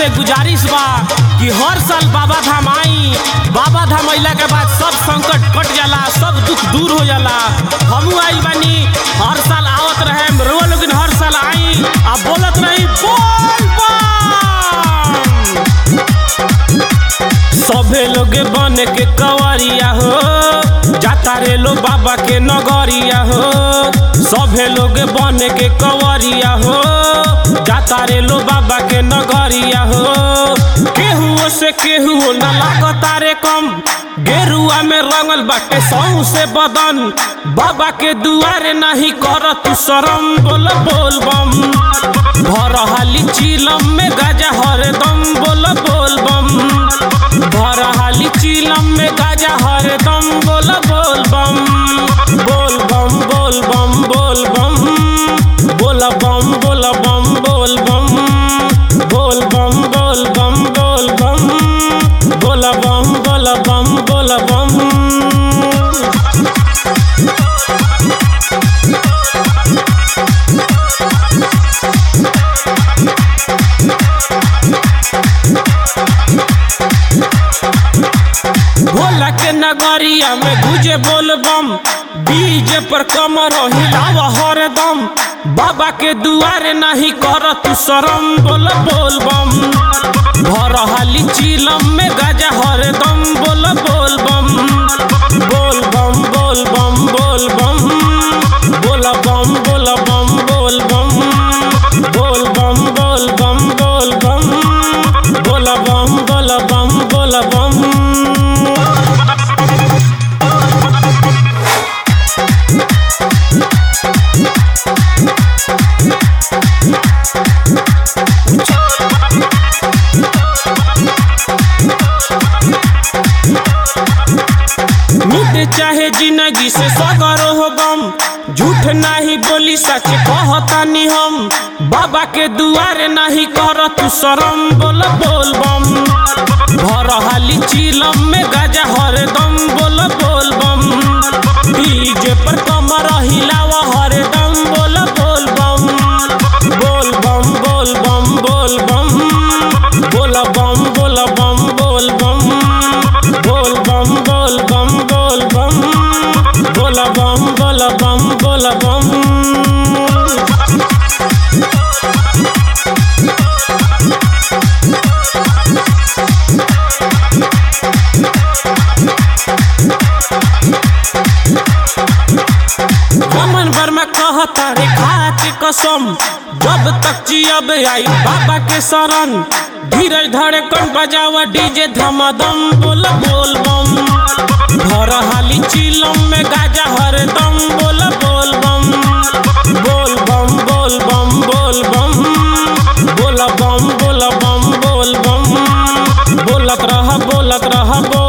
से गुजारिश बा कि हर साल बाबा धाम आई बाबा धाम अइला के बाद सब संकट कट जाला सब दुख दूर हो जाला हमहू आइल बानी हर साल आवत रहे रोआ लोगिन हर साल आई आ बोलत रही बोल बम सभे लोगे बन के कवरिया हो जाता रे लो बाबा के नगरिया हो सभे लोगे बन के कवरिया हो जाता रे लो बाबा के नगरिया हो केहू से केहू न लागता रे कम गेरुआ में रंगल बाटे सौ से बदन बाबा के दुआरे नहीं कर तू शरम बोल बोल बम भर हाली चीलम में गाजा हरदम बोल बोल बम भर हाली चीलम में गाजा हरदम बोल बोल बम बोल बम बोल बम बोल बम बोल बम बोल बम बोल बम बोल बम बोल बम बोल बम बोल बम बोल बम बोल बम भोला के नगरिया में गुजे बोल बम डीजे पर कमर हिलाव हरदम बाबा के दुआरे नहीं कर तू शरम बोल बोल बम भर हाली चीलम में गाजा हरदम बोल बोल बम बोल बम बोल बम बोल बम बोल बम बोल बम बोल बम बोल बम बोल बम बोल बम बोल बम बोल बम बोल बम मिट चाहे जिंदगी से सगरो हो गम झूठ नहीं बोली सच कहतानी हम बाबा के दुआरे नहीं कर तू शरम बोल बोल बम भर हाली चीलम में गाजा हरदम बोल बोल बम डीजे पर कमर हिलाव हरदम बोल बोल बम बोल बम बोल बम बोल बम बोल बम बोल बम बोल बम बोल बम बोल बम बोल बम बोल बम बोल बम बोल बम रमन वर्मा कहता रे खा के कसम जब तक जियब आई बाबा के शरण धीरज धड़े कन बजावा डीजे धमादम बोल बोल बम भर हाली चीलम में गाजा हरदम बोल बोल बम बोल बम बोल बम बोल बम बोल बम बोल बम बोल बम बोलत रह बोलत रह बोल